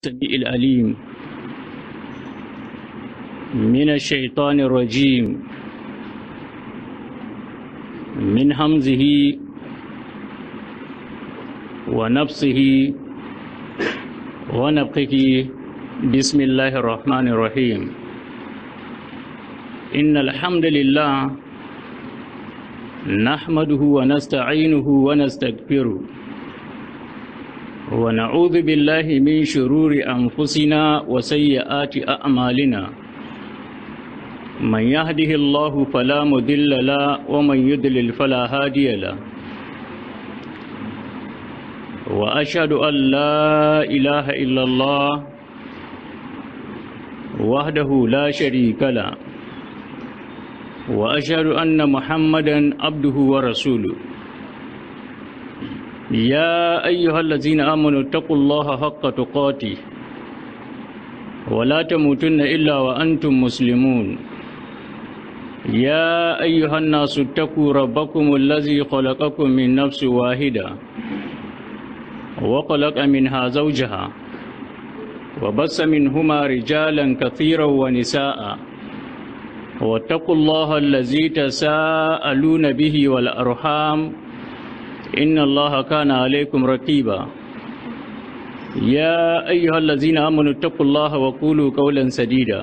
السميع العليم من الشيطان الرجيم من همزه ونفسه ونفقه بسم الله الرحمن الرحيم إن الحمد لله نحمده ونستعينه ونستغفره ونعوذ بالله من شرور أنفسنا وسيئات أعمالنا من يهده الله فلا مضل له ومن يضلل فلا هادي له وأشهد أن لا إله إلا الله وحده لا شريك له وأشهد أن محمدا عبده ورسوله يا أيها الذين آمنوا اتقوا الله حق تقاته ولا تموتن إلا وأنتم مسلمون يا أيها الناس اتقوا ربكم الذي خلقكم من نفس واحدة وخلق منها زوجها وبث منهما رجالا كثيرا ونساء واتقوا الله الذي تساءلون به والأرحام إن الله كان عليكم رقيبا يا أيها الذين آمنوا اتقوا الله وقولوا قولا سديدا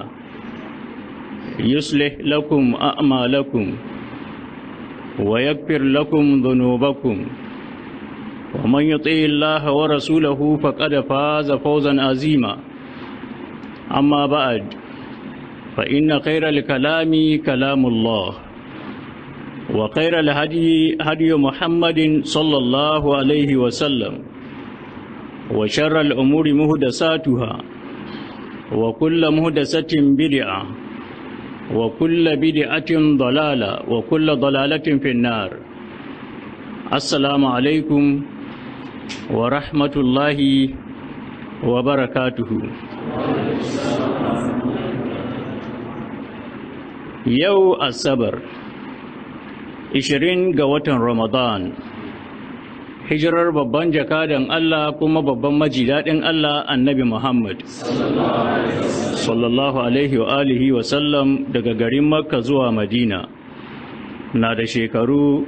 يصلح لكم أعمالكم ويغفر لكم ذنوبكم ومن يطع الله ورسوله فقد فاز فوزا عظيما أما بعد فإن خير الكلام كلام الله وخير الهدي هدي محمد صلى الله عليه وسلم وشر الأمور مهدساتها وكل مهدسة بدعة وكل بدعة ضلالة وكل ضلالة في النار السلام عليكم ورحمة الله وبركاته يو الصبر 20 ga watan Ramadan hijirar babban jakadan Allah kuma babban majidaɗin Allah annabi Muhammad sallallahu alaihi wa alihi wa sallam daga garin Makka zuwa Madina na da shekaru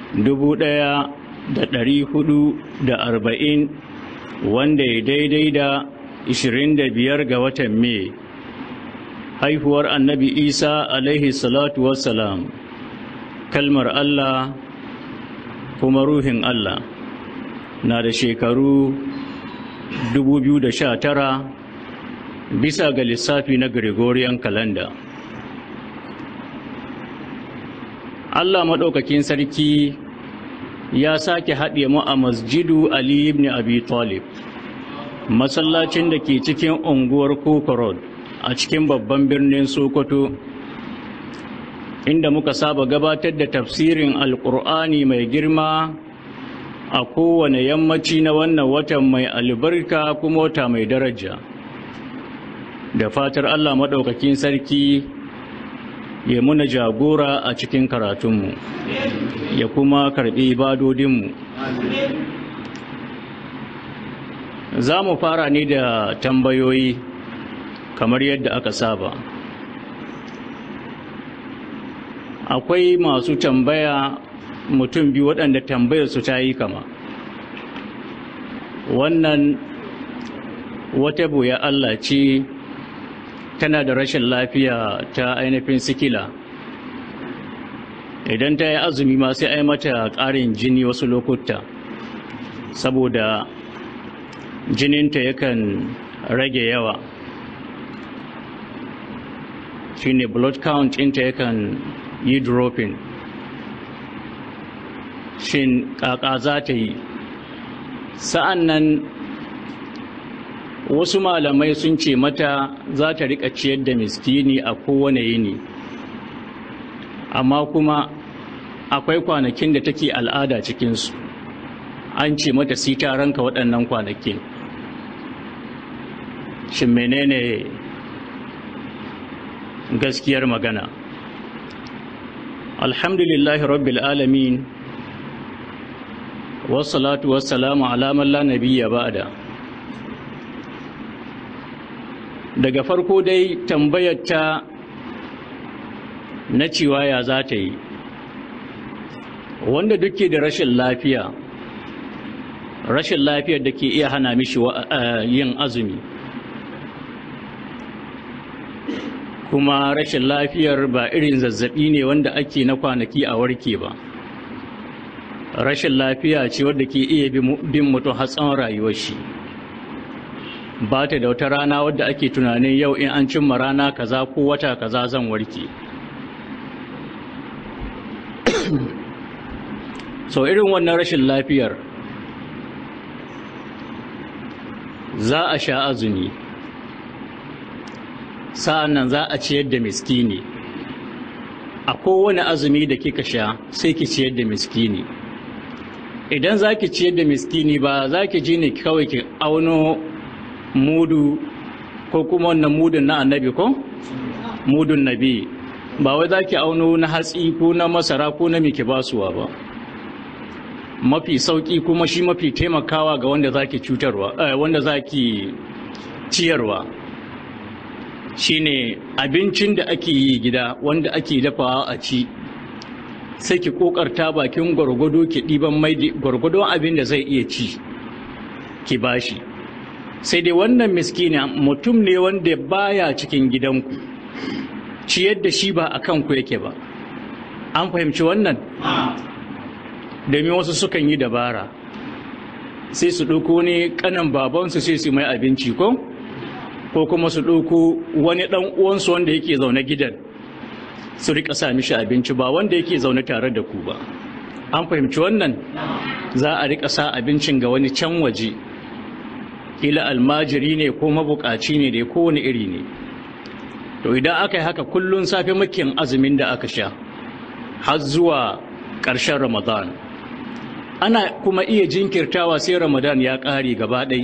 1440 wanda ya daidai da 25 ga watan Mai haihuwar annabi Isa alaihi salatu wassalam kalmar Allah kuma ruhin Allah na da shekaru 2019 bisa ga lissafi na Gregorian calendar. Allah maɗaukakin sarki ya sake haɗe mu a masjidu Ali ibn Abi Talib masallacin da ke cikin unguwar Koko Road a cikin babban birnin Sokoto inda muka saba gabatar da tafsirin alkur'ani mai girma a kowane yammaci na wannan watan mai albarka kuma wata mai daraja da fatar allah maɗaukakin sarki ya muna jagora a cikin karatunmu ya kuma karɓi ibadodinmu za mu fara ne da tambayoyi kamar yadda aka saba akwai masu tambaya mutum biyu waɗanda tambayar su ta yi kama wannan wata buya Allah ce tana da rashin lafiya ta ainihin sikila idan ta yi azumi ma sai ai mata ƙarin jini wasu lokuta saboda jininta yakan rage yawa shine blood count ɗinta yakan yi dropping shin kaka za ta yi sa'an nan wasu malamai sun ce mata za ta rika ciyar da miskini a kowane yini amma kuma akwai kwanakin da take al'ada cikinsu an ce mata si ta ranka waɗannan kwanakin shin menene gaskiyar magana alhamdulillahi rabbil alamin wassalatu wassalamu ala man la nabiyya ba'da daga farko dai tambayar ta na cewa ya za ta yi wanda duke da rashin lafiya rashin lafiyar da ke iya hana mishi yin azumi kuma rashin lafiyar ba irin zazzabi ne wanda ake na kwanaki a warke ba rashin lafiya ce wadda ke iya bin mutum hatsan rayuwar shi ba ta da wata rana wadda ake tunanin yau in an cimma rana kaza ko wata kaza zan warke so irin wannan rashin lafiyar za a sha azumi sa'an nan za a ciyar da miskini a kowane azumi da kika sha sai ki ciyar da miskini idan za ki ciyar da miskini ba za ki ji ne kawai ki auno mudu ko kuma wannan mudun na annabi ko mudun nabi ba wai za ki auno na hatsi ko na masara ko na miki basuwa ba mafi sauki kuma shi mafi taimakawa ga wanda za ki cutarwa wanda za ki ciyarwa shine abincin da ake yi gida wanda ake dafawa a ci sai ki kokarta bakin gwargwado ki ɗiban mai gwargwadon abin da zai iya ci ki bashi sai dai wannan miskini mutum ne wanda baya cikin gidanku ciyar da shi ba a kanku yake ba an fahimci wannan domin wasu sukan yi dabara sai su ɗauko ne ƙanan babansu sai su mai abinci ko ko kuma su ɗauko wani ɗan uwansu wanda yake zaune gidan su rika sa mishi abinci ba wanda yake zaune tare da ku ba an fahimci wannan za a rika sa abincin ga wani can waje ila almajiri ne ko mabukaci ne da kowane iri ne to idan aka yi haka kullun safe makin azumin da aka sha har zuwa ƙarshen ramadan ana kuma iya jinkirtawa sai ramadan ya ƙare gaba ɗai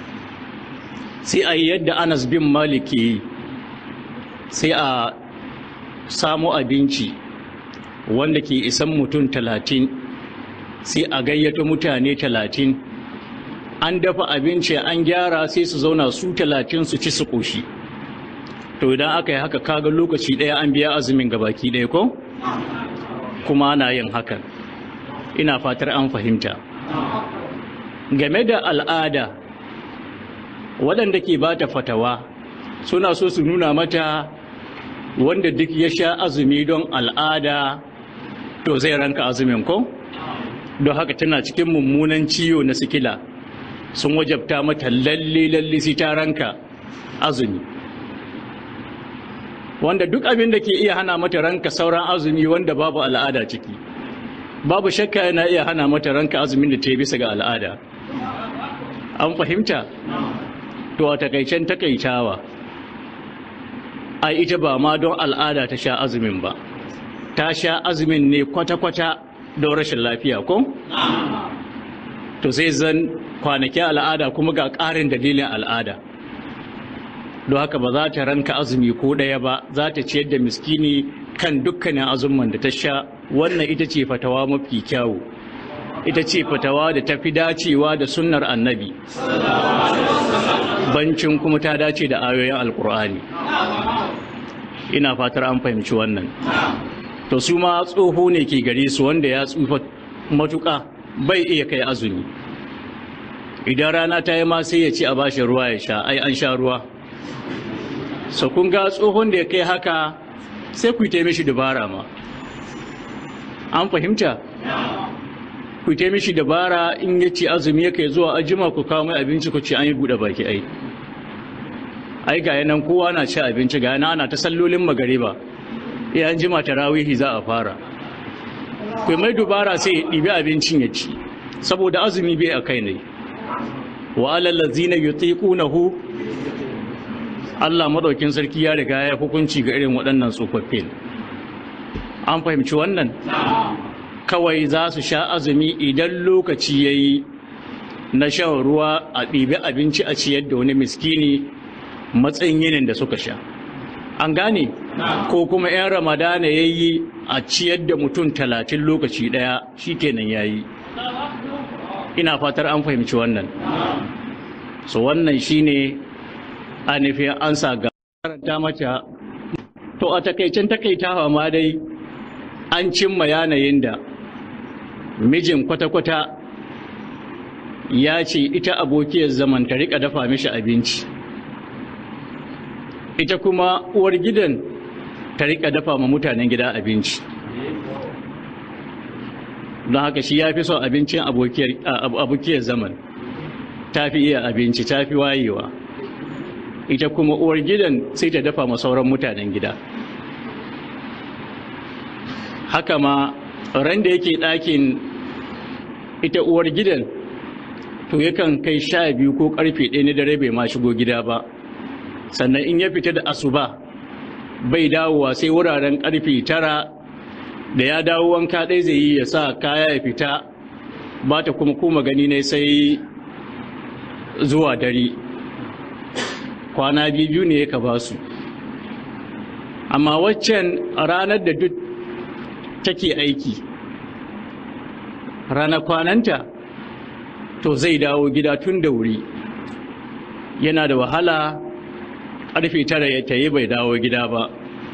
sai a yi yadda anas bin maliki sai a samu abinci wanda ke isan mutum talatin sai a gayyata mutane talatin an dafa abinci an gyara sai su zauna su talatin su ci su ƙoshi to idan aka yi haka kaga lokaci ɗaya an biya azumin gabaki ɗaya ko kuma ana yin hakan ina fatar an fahimta game da al'ada waɗanda ke ba ta fatawa suna so su nuna mata wanda duk ya sha azumi don al'ada to zai ranka azumin ko don haka tana cikin mummunan ciwo na sikila sun wajabta mata lalle lalle si ta ranka azumi wanda duk abin da ke iya hana mata ranka sauran azumi wanda babu al'ada ciki babu shakka yana iya hana mata ranka azumin da ta yi bisa ga al'ada an fahimta to a takaicen takaitawa ai ita ba ma don al'ada ta sha azumin ba ta sha azumin ne kwata-kwata don rashin lafiya ko? to sai zan kwanaki al'ada kuma ga ƙarin dalilin al'ada don haka ba za ta ranka azumi ko ɗaya ba za ta ciyar da miskini kan dukkanin azumman da ta sha wannan ita ce fatawa mafi kyawu ita ce fatawa da ta fi dacewa da sunnar annabi bancin kuma ta dace da ayoyin alkur'ani ina fatar an fahimci wannan to su ma tsoho ne ke gare su wanda ya tsufa matuƙa bai iya kai azumi idan rana ta yi ma sai ya ci a bashi ruwa ya sha ai an sha ruwa so kun ga tsohon da ya kai haka sai ku yi mishi dabara ma an fahimta ku yi mishi dabara in ya ci azumi ya kai zuwa ajima ku kawo mai abinci ku ci an yi buɗe baki ai ai ga yanan kowa na ci abinci ga yana ana ta sallolin magariba ya an jima tarawihi za a fara kai mai dubara sai ya ɗibi abincin ya ci saboda azumi bai a kai ne wa alal ladzina yutiqunahu Allah madaukin sarki ya riga ya hukunci ga irin waɗannan tsofaffin an fahimci wannan kawai za su sha azumi idan lokaci yayi na shan ruwa a ɗibi abinci a ciyar da wani miskini matsayin yinin da suka sha an gane ko kuma 'yan ramadana ya yi a ciyar da mutum talatin lokaci ɗaya shi kenan ya yi ina fatar an fahimci wannan so wannan shine a nufin an sa ga karanta mata to a takaicen takaitawa ma dai an cimma yanayin da mijin kwata-kwata ya ce ita abokiyar zaman ta rika dafa mishi abinci ita kuma uwar gidan ta rika dafa ma mutanen gida abinci don haka shi ya fi son abincin abokiyar zaman ta fi iya abinci ta fi wayewa ita kuma uwar gidan sai ta dafa ma sauran mutanen gida haka ma ran da yake ɗakin ita uwar gidan to yakan kai sha biyu ko karfe ɗaya na dare bai ma shigo gida ba sannan in ya fita da asuba bai dawowa sai wuraren karfe tara da ya dawo wanka ɗaya zai yi ya sa kaya ya fita ba ta kuma kuma gani ne sai zuwa dare kwana biyu ne ya ba su amma waccan ranar da duk take aiki ranar kwananta to zai dawo gida tun da wuri yana da wahala ƙarfe tara ya tayi bai dawo gida ba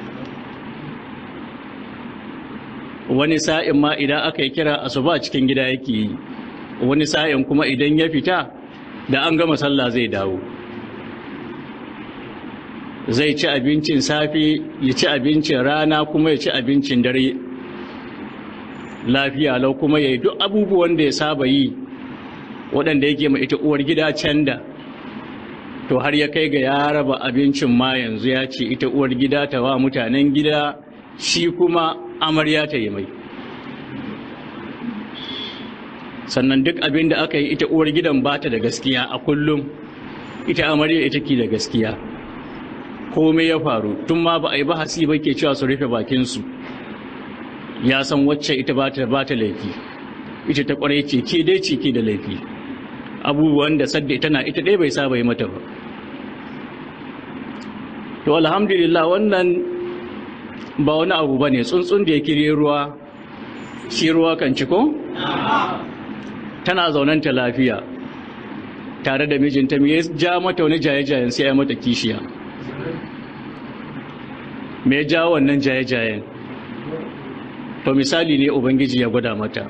wani sa'in ma idan aka yi kira asuba cikin gida yake yi wani sa'in kuma idan ya fita da an gama sallah zai dawo zai ci abincin safe ya ci abincin rana kuma ya ci abincin dare lafiya lau kuma ya yi duk abubuwan da ya saba yi waɗanda yake ma ita uwar gida can da to har ya kai ga ya raba abincin ma yanzu ya ce ita uwar gida ta wa mutanen gida shi kuma amarya ta yi mai sannan duk abin da aka yi ita uwar gidan ba ta da gaskiya a kullum ita amarya ita ke da gaskiya komai ya faru tun ma ba a yi bahasi ba ke cewa su rufe bakinsu ya san wacce ita ba ta laifi ita ta kwarai ce ke dai ce ke da laifi abubuwan da sadda ita na ita ɗaya bai saba yi mata ba to alhamdulillah wannan ba wani abu ba ne tsuntsun da ya kire ruwa shi ruwa kan ciko tana zaunanta lafiya tare da mijinta me ya ja mata wani jaye-jayen sai ya mata kishiya me ya ja wannan jaye-jayen to misali ne ubangiji ya gwada mata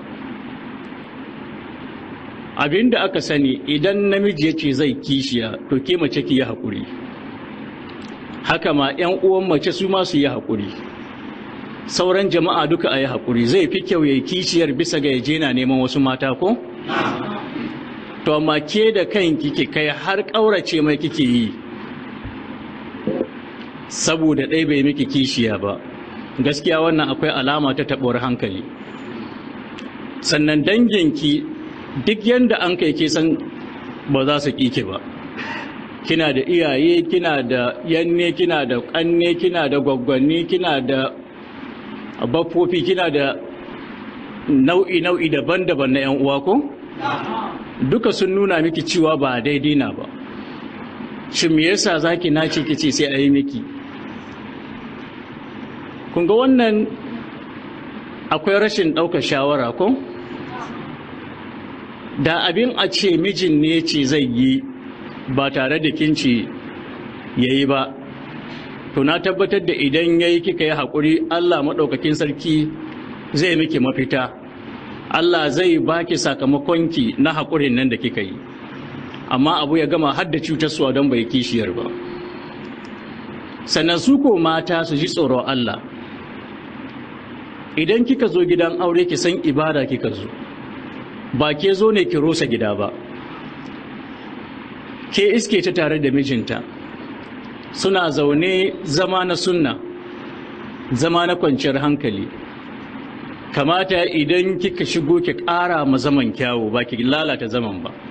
abinda aka sani idan namiji ya ce zai kishiya to ke mace ki yi haƙuri haka ma 'yan uwan mace su ma su yi haƙuri sauran jama'a duka a yi haƙuri zai fi kyau ya yi kishiyar bisa ga yaje na neman wasu mata ko? to amma ke da kan kike kai har ƙaurace mai kike yi saboda ɗai bai miki kishiya ba gaskiya wannan akwai alama ta taɓuwar hankali sannan danginki duk yadda an kai ke san ba za su ƙike ba kina da iyaye kina da yanne kina da ƙanne kina da gwaggwanni kina da baffofi kina da nau'i-nau'i daban-daban na 'yan uwa ko? duka sun nuna miki cewa ba daidai na ba shin me yasa zaki nace kice sai a yi miki kun ga wannan akwai rashin ɗaukar shawara ko da abin a ce mijin ne ce zai yi ba tare da kinci ya yi ba to na tabbatar da idan ya yi kika yi haƙuri allah maɗaukakin sarki zai miki mafita allah zai baki sakamakonki na haƙurin nan da kika yi amma abu ya gama har da cutarsuwa don bai kishiyar ba sannan su ko mata su ji tsoron allah idan kika zo gidan aure ki san ibada kika zo ba ke zo ne ki rosa gida ba ke iske ta tare da mijinta suna zaune zama na sunna zama na kwanciyar hankali kamata idan kika shigo ki ƙara ma zaman kyawu ba ki lalata zaman ba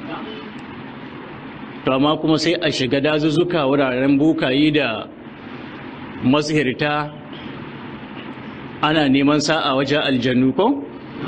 to amma kuma sai a shiga dazuzzuka wuraren bukayi da masihirta ana neman sa'a wajen aljannu ko?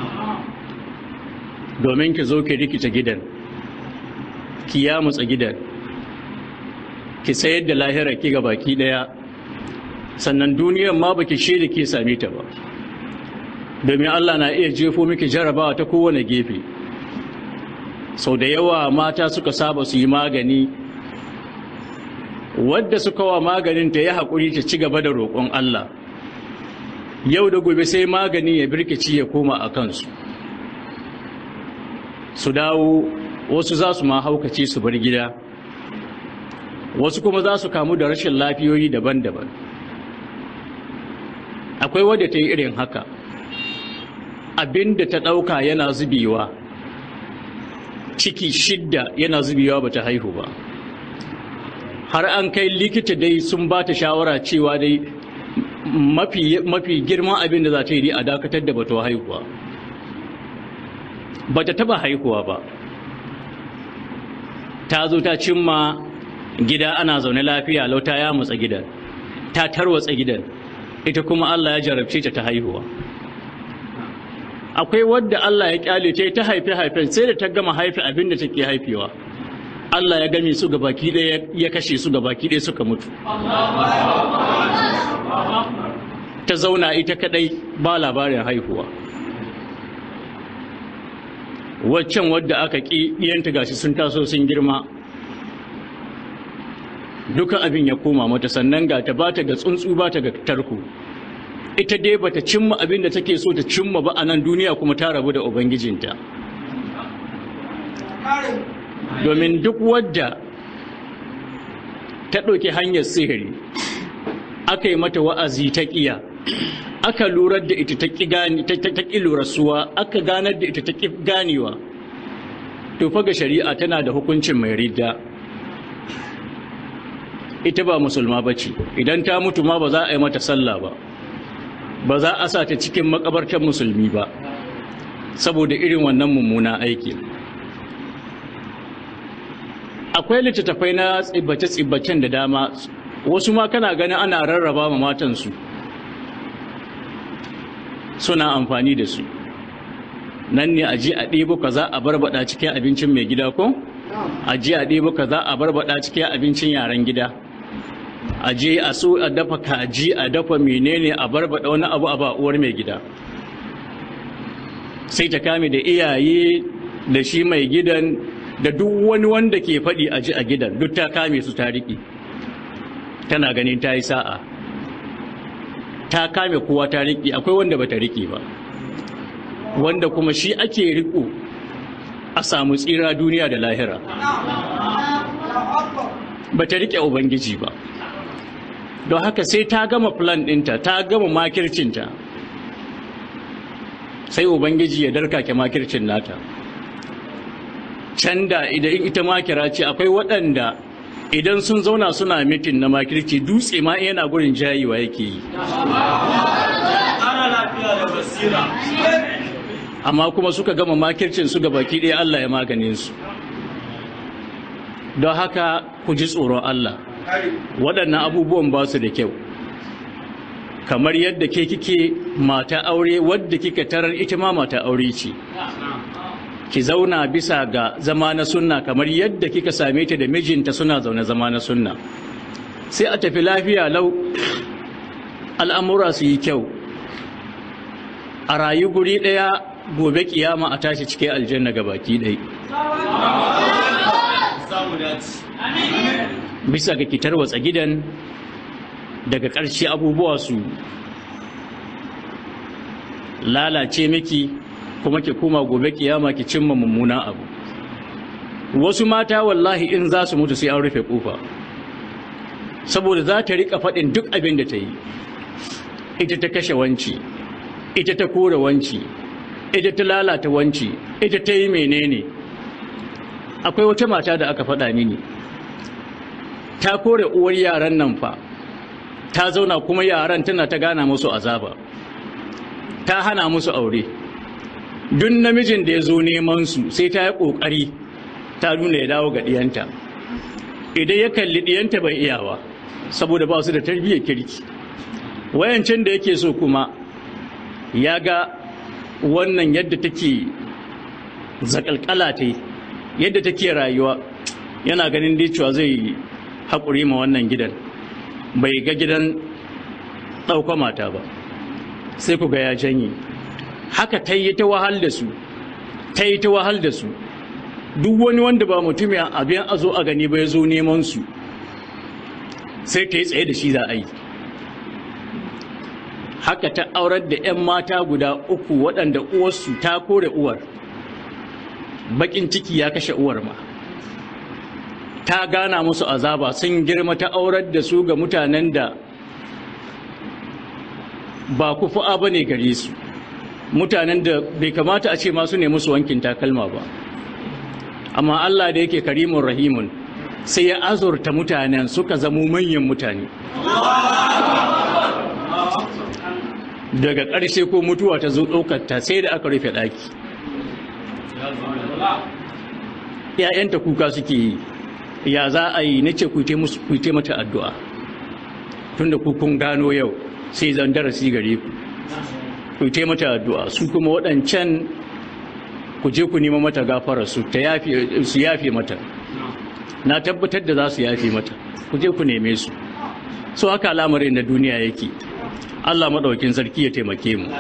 domin ki zo ki rikita gidan ki yamutsa gidan ki sayar da lahira ki ga baki daya sannan duniyar ma baki shaida ke same ta ba domin Allah na iya jefo miki jarabawa ta kowane gefe sau da yawa mata suka saba su yi magani wadda suka wa maganin ta ya haƙuri ta ci gaba da roƙon Allah yau da gobe sai magani ya birkici ya koma a kansu su dawo wasu za su ma haukace su bar gida wasu kuma za su kamu da rashin lafiyoyi daban-daban akwai wadda ta yi irin haka abinda ta ɗauka yana zubewa ciki shidda yana zubewa ba ta haihu ba har an kai likita dai sun ba ta shawara cewa dai mafi, mafi girman abin da za ta yi a dakatar da bata haihuwa ba ta taba haihuwa ba ta zo ta cimma gida ana zaune lafiya lauta ya mutsa gidan ta tarwatsa gidan ita kuma Allah ya jarabce ta ta haihuwa akwai wadda Allah ya kyale ta ta haife haifen sai da ta gama haife abin da take haifewa Allah ya game su gabaki ɗaya ya kashe su gabaki ɗaya suka mutu ta zauna ita kadai ba labarin haihuwa waccan wadda aka ƙi ɗiyanta gashi sun taso sun girma duka abin ya koma mata sannan ga ta bata ga tsuntsu bata ga tarko ita dai bata cimma abin da take so ta cimma ba a nan duniya kuma ta rabu da ubangijinta domin duk wadda ta ɗauki hanyar sihiri aka yi mata wa'azi ta ƙiya aka lurar da ita ta ƙi lurasuwa aka ganar da ita ta ƙi ganewa to ga shari'a tana da hukuncin mai ridda ita ba musulma ba ce idan ta mutu ma ba za a yi mata sallah ba ba za a sa ta cikin makabartar musulmi ba saboda irin wannan mummuna aiki akwai littattafai na tsibbace-tsibbacen da dama wasu ma kana ganin ana rarraba ma matansu suna amfani da su nan ne a ji a ɗebo ka za a barbada cikin abincin mai gida ko a ji a ɗebo ka za a barbada cikin abincin yaren gida a je a so a dafa kaji a dafa menene a barbada wani abu a ba uwar mai gida sai ta kame da iyaye da shi mai gidan da duk wani wanda ke faɗi a ji a gidan duk ta kame su ta riƙe tana ganin ta yi sa'a ta kame kowa ta riƙe akwai wanda ba ta riƙe ba wanda kuma shi ake riƙo a samu tsira duniya da lahira ba ta riƙe ubangiji ba don haka sai ta gama plan ɗinta ta gama makircinta sai ubangiji ya darkake makircin nata can da idan ita makira ce akwai waɗanda idan sun zauna suna mitin na makirci dutse ma yana gurin jayiwa yake yi amma kuma suka gama makircin su baki ɗaya Allah ya maganin su don haka ku ji tsoron Allah waɗannan abubuwan ba su da kyau kamar yadda ke kike mata aure wadda kika tarar ita ma mata aure ce ki zauna bisa ga zama na sunna kamar yadda kika same ta da mijinta suna zaune zama na sunna sai a tafi lafiya lau al'amura su yi kyau a rayu guri ɗaya gobe kiyama a tashi cike aljanna ga baki ɗai bisa ga kitar watsa gidan daga ƙarshe abubuwa su lalace miki kuma ki kuma gobe kiyama ki cimma mummunan abu wasu mata wallahi in za su mutu sai an rufe kofa saboda za ta rika faɗin duk abin da ta yi ita ta kashe wanci ita ta kore wanci ita ta lalata wanci ita ta yi menene akwai wata mata da aka faɗa mini ta kore uwar yaran nan fa ta zauna kuma yaran tana ta gana musu azaba ta hana musu aure duk namijin da ya zo neman su sai ta yi ƙoƙari ta nuna ya dawo ga ɗiyanta idan ya kalli ɗiyanta bai iyawa saboda ba su da tarbiyyar kirki wayancin da yake so kuma ya ga wannan yadda take zakalkala ta yadda take rayuwa yana ganin dai cewa zai haƙuri ma wannan gidan bai ga gidan ɗauka mata ba sai ku ga ya janye haka ta yi ta wahal da su ta yi ta wahal da su duk wani wanda ba mutum ya abin a zo a gani ba ya zo neman su sai ta yi tsaye da shi za a yi haka ta aurar da 'yan mata guda uku waɗanda uwarsu ta kore uwar bakin ciki ya kashe uwar ma ta gana musu azaba sun girma ta aurar da su ga mutanen da ba kufu'a ba ne gare su mutanen da bai kamata a ce masu ne musu wankin takalma ba amma Allah da yake karimun rahimun sai ya azurta mutanen suka zamo manyan mutane daga ƙarshe ko mutuwa ta zo ɗaukarta sai da aka rufe ɗaki ‘ya'yanta kuka suke yi ya za a yi na ce ku mata addu'a tunda ku kun gano yau sai zan darasi gare ku ku yi mata addu'a su kuma waɗancan ku je ku nema mata gafara su ta su yafe mata na tabbatar da za su yafe mata ku je ku neme su so haka al'amarin da duniya yake Allah maɗaukin sarki ya taimake mu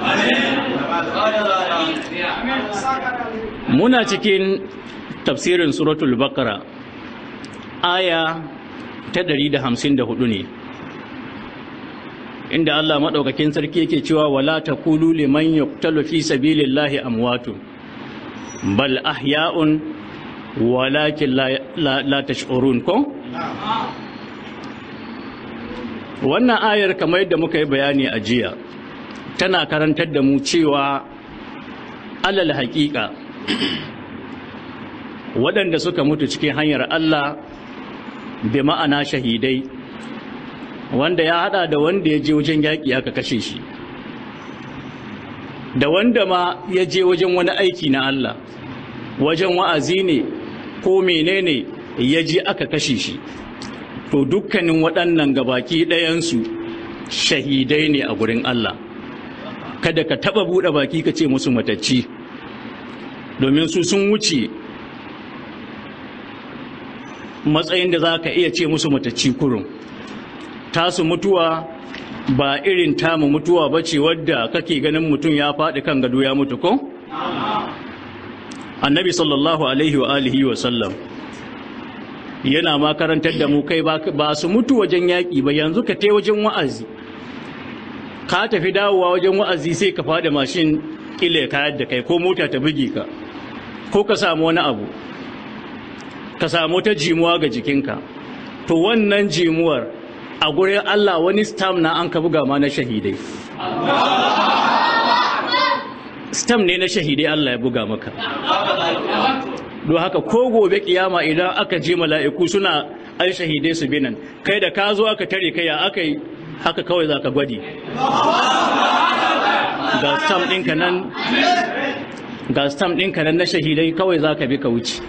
muna cikin tafsirin suratul baqara aya ta 154 ne inda Allah maɗaukakin sarki yake cewa wala taqulu liman yuqtalu fi sabilillahi amwatun bal ahya'un walakin la, la, la tash'urun ko wannan ayar kamar yadda muka yi bayani a jiya tana karantar da mu cewa alal haƙiƙa waɗanda suka mutu cikin hanyar Allah bi ma'ana shahidai wanda ya hada da wanda ya je wajen yaƙi aka kashe shi da wanda ma ya je wajen wani aiki na Allah wajen wa'azi ne ko menene ya je aka kashe shi to dukkanin waɗannan gabaki ɗayansu shahidai ne a gurin Allah kada ka taɓa buɗe baki ka ce musu matacci domin su sun wuce matsayin da za ka iya ce musu matacci kurun tasu mutuwa ba irin tamu mutuwa ba ce wadda kake ganin mutum ya faɗi kan gado ya mutu ko? annabi sallallahu alaihi wa alihi wa sallam yana makarantar da mu kai ba su mutu wajen yaƙi ba yanzu ka te wajen wa'azi ka tafi dawowa wajen wa'azi sai ka faɗi mashin ƙila ka da kai ko mota ta buge ka ko ka samu wani abu ka samu ta jimuwa ga jikinka to wannan jimuwar a gurin Allah wani stam na an ka buga ma na shahidai stam ne na shahidai Allah ya buga maka don haka ko gobe kiyama idan aka je mala'iku suna an shahidai su binan kai da ka zo aka tare kai ya aka yi haka kawai za ka gwadi ga stam ɗinka nan ga stam ɗinka nan na shahidai kawai za ka bi ka wuce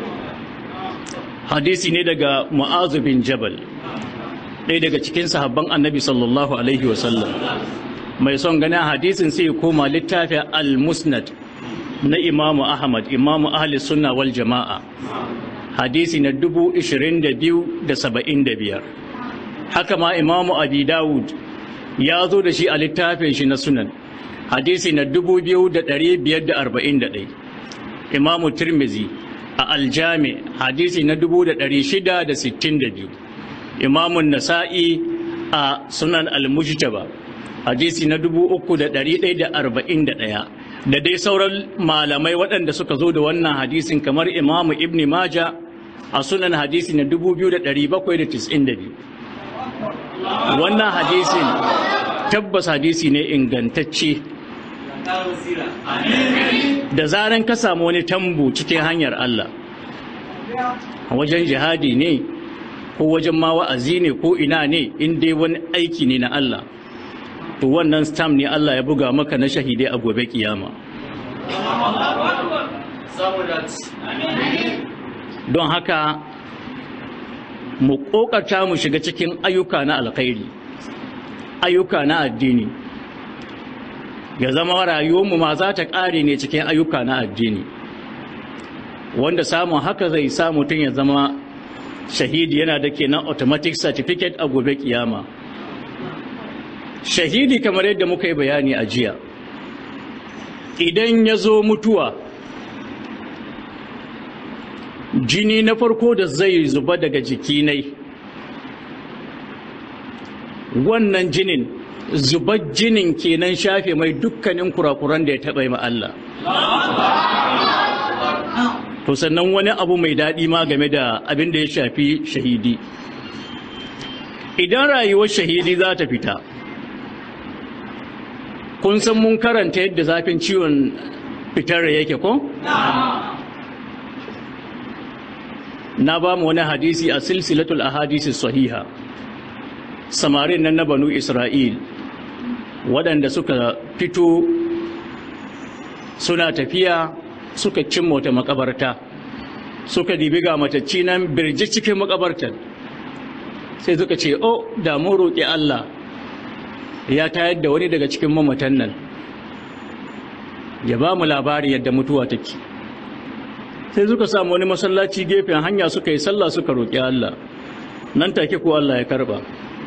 hadisi ne daga mu'azu bin jabal ɗaya daga cikin sahabban annabi sallallahu alaihi wasallam mai son ganin hadisin sai koma littafin al-musnad na imamu ahmad imamu ahli sunna wal jama'a hadisi na dubu ishirin da biyu da saba'in da biyar haka ma imamu abi dawud ya zo da shi a littafin shi na sunan hadisi na dubu biyu da ɗari biyar da arba'in da ɗai imamu tirmizi a aljami hadisi na dubu da ɗari shida da sittin da biyu imamun nasa'i a sunan al-mujtaba hadisi na dubu uku da ɗari ɗaya da arba'in da ɗaya da dai sauran malamai waɗanda suka zo da wannan hadisin kamar imamu ibni maja a sunan hadisi na dubu biyu da ɗari bakwai da tis'in da biyu wannan hadisin tabbas hadisi ne ingantacce da zaran ka samu wani tambu cikin hanyar Allah wajen jihadi ne ko wajen ma wa'azi ne ko ina ne in dai wani aiki ne na Allah to wannan stam ne Allah ya buga maka na shahidai a gobe kiyama don haka mu ƙoƙarta mu shiga cikin ayyuka na alkhairi ayyuka na addini ya zama rayuwarmu ma za ta ƙare ne cikin ayyuka na addini wanda samun haka zai sa mutum ya zama shahidi yana da kenan automatic certificate a gobe kiyama shahidi kamar yadda muka yi bayani a jiya idan ya zo mutuwa jini na farko da zai zuba daga jikinai wannan jinin zubar jinin kenan shafe mai dukkanin kurakuran da ya taɓa yi Allah to sannan wani abu mai daɗi ma game da abin da ya shafi shahidi idan rayuwar shahidi za ta fita kun san mun karanta yadda zafin ciwon fitar yake ko? na ba mu wani hadisi a silsilatul ahadisi sahiha samarin nan na banu isra'il waɗanda suka fito suna tafiya suka cimma wata makabarta suka dibi ga matacci nan birji cikin makabartar sai suka ce o da mun roƙi Allah ya tayar da wani daga cikin mamatan nan ya ba mu labari yadda mutuwa take sai suka samu wani masallaci gefen hanya suka yi sallah suka roƙi Allah nan take ko Allah ya karba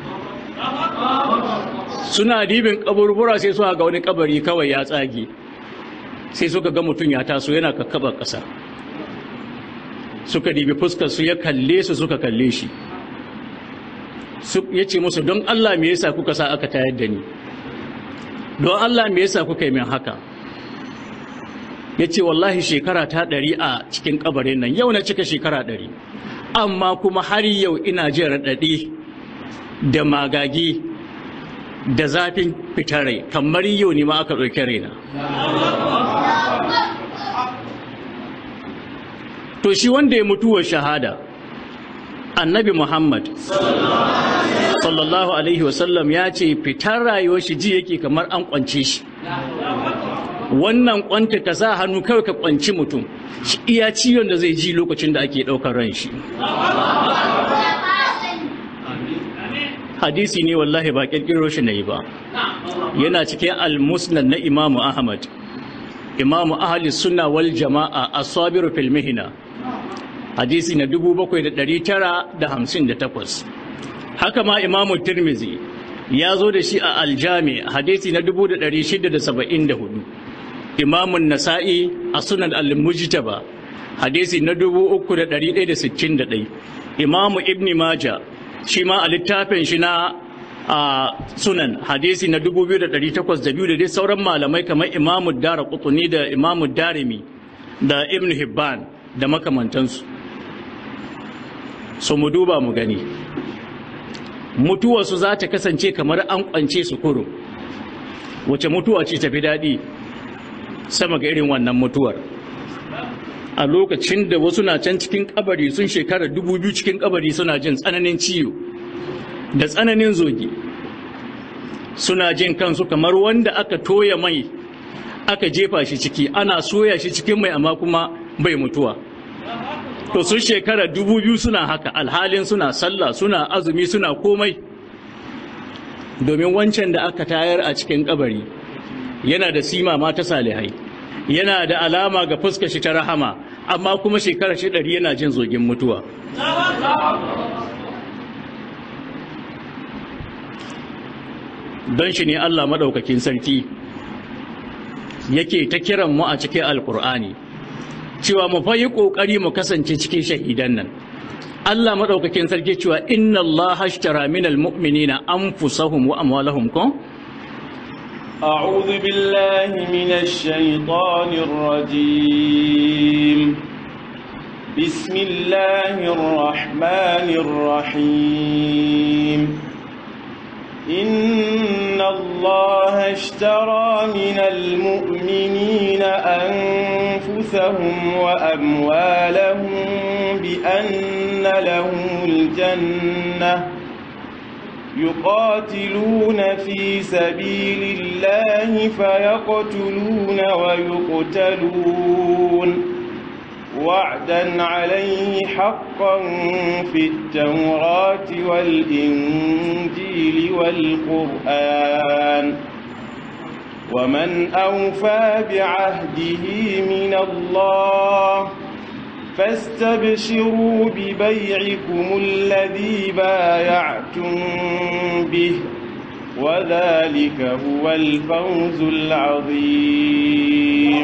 suna dibin kaburbura sai suka ga wani kabari kawai ya tsage sai suka ga mutum ya taso yana kakkaba ƙasa suka dibi fuskar su ya kalle su suka kalle shi ya ce musu don Allah me yasa kuka sa aka tayar da ni don Allah me yasa kuka yi min haka ya ce wallahi shekara ta ɗari a cikin ƙabarin nan yau na cika shekara ɗari amma kuma har yau ina jin raɗaɗi da magagi da zafin fitar rai kamar yau ne ma aka ɗauki raina to shi wanda ya mutuwar shahada annabi muhammad sallallahu alaihi wasallam ya ce fitar rayuwar shi ji yake kamar an kwance shi wannan kwanta ka sa hannu kawai ka kwanci mutum shi iya ciwon da zai ji lokacin da ake ɗaukar ran shi hadisi ne wallahi ba ƙirƙiro shi na yi ba yana cikin al-musnad na imamu ahmad imamu ahli sunna wal jama'a as-sabiru fil mihna hadisi na 7958 haka ma imamu tirmizi ya zo da shi a aljami hadisi na 1674 imamun nasa'i a sunan al-mujtaba hadisi na 3161 imamu ibn maja shi ma a littafin shi na a sunan hadisi na 2802 da dai sauran malamai kamar imamu dara kutuni da imamu darimi da ibn hibban da makamantansu so mu duba mu gani mutuwarsu za ta kasance kamar an kwance su kurum wace mutuwa ce tafi daɗi sama ga irin wannan mutuwar a lokacin da wasu na can cikin kabari sun shekara dubu biyu cikin kabari suna jin tsananin ciwo da tsananin zogi suna jin kansu kamar wanda aka toya mai aka jefa shi ciki ana soya shi cikin mai amma kuma bai mutuwa to sun shekara dubu biyu suna haka alhalin suna sallah suna azumi suna komai domin wancan da aka tayar a cikin kabari yana da sima ma ta salihai yana da alama ga fuska shi ta rahama amma kuma shekara shi ɗari yana jin zogin mutuwa don shi ne Allah maɗaukakin sarki yake ta kiran mu a cikin alkur'ani cewa mu fa yi ƙoƙari mu kasance cikin shahidan nan Allah maɗaukakin sarki cewa inna Allah hashtara minal mu'minina anfusahum wa amwalahum ko أعوذ بالله من الشيطان الرجيم بسم الله الرحمن الرحيم إن الله اشترى من المؤمنين أنفسهم وأموالهم بأن لهم الجنة يقاتلون في سبيل الله فيقتلون ويقتلون وعدا عليه حقا في التوراة والإنجيل والقرآن ومن أوفى بعهده من الله فاستبشروا ببيعكم الذي بايعتم به وذلك هو الفوز العظيم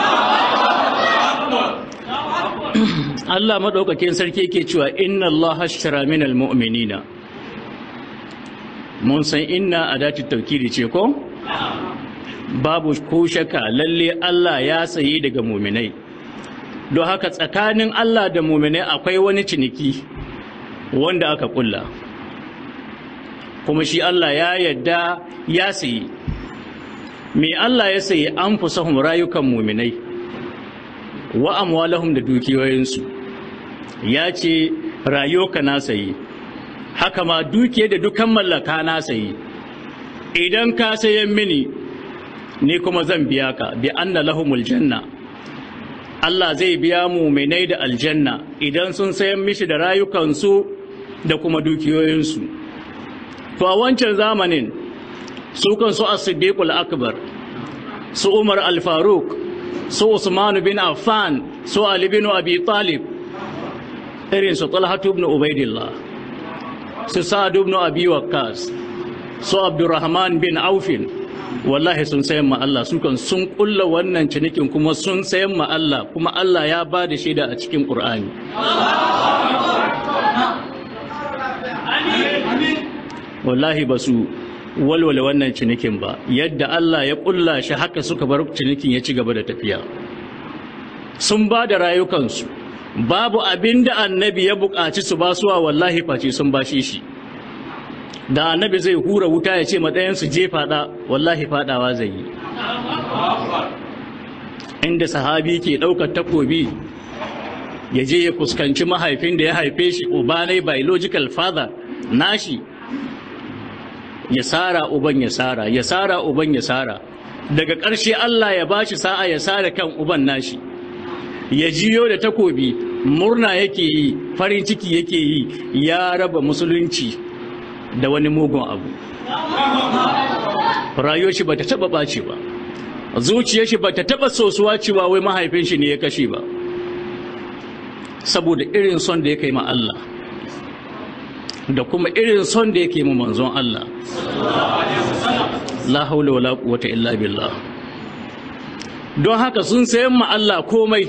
Allah maɗaukakin sarki ke cewa inna Allah hashtara minal mu'minina mun san inna a dati taukiri ce ko babu ko shaka lalle Allah ya sayi daga muminai don haka tsakanin Allah da muminai akwai wani ciniki wanda aka kulla kuma shi Allah ya yadda ya sayi me Allah ya sayi an fusahum rayukan muminai wa amwalahum da dukiyoyinsu ya ce rayuka na sayi haka ma dukiya da dukan mallaka na sayi idan ka sayan mini ni kuma zan biya ka bi anna lahumul janna Allah zai biya muminai da aljanna idan sun sayan mishi da rayukansu da kuma dukiyoyinsu to a wancan zamanin su kan su as-siddiqul akbar su Umar al-Faruq su Usman bin Affan su Ali bin Abi Talib irin su Talha ibn Ubaidillah su Sa'ad ibn Abi Waqqas su Abdurrahman bin Aufin wallahi sun sayan ma Allah su kan sun kulla wannan cinikin kuma sun sayan ma Allah kuma Allah ya ba da shaida a cikin Qur'ani wallahi ba su walwala wannan cinikin ba yadda Allah ya kulla shi haka suka bar cinikin ya ci gaba da tafiya sun ba da rayukansu babu abin da annabi ya buƙaci su basuwa wallahi face sun bashe shi da annabi zai hura wuta ya ce matsayansu je fada wallahi fadawa zai yi inda sahabi ke ɗaukar takobi ya je ya fuskanci mahaifin da ya haife shi ubanai biological father nashi ya sara uban ya sara ya sara uban ya sara daga ƙarshe Allah ya bashi sa'a ya sara kan uban nashi ya jiyo da takobi murna yake yi farin ciki yake yi ya raba musulunci da wani mugun abu rayuwar shi bata taba ɓaci ba zuciyar shi bata taba sosuwa cewa wai mahaifin shi ne ya kashe ba saboda irin son da ya kai ma Allah da kuma irin son da yake ma manzon Allah la haula wala quwwata illa billah don haka sun sayan ma Allah komai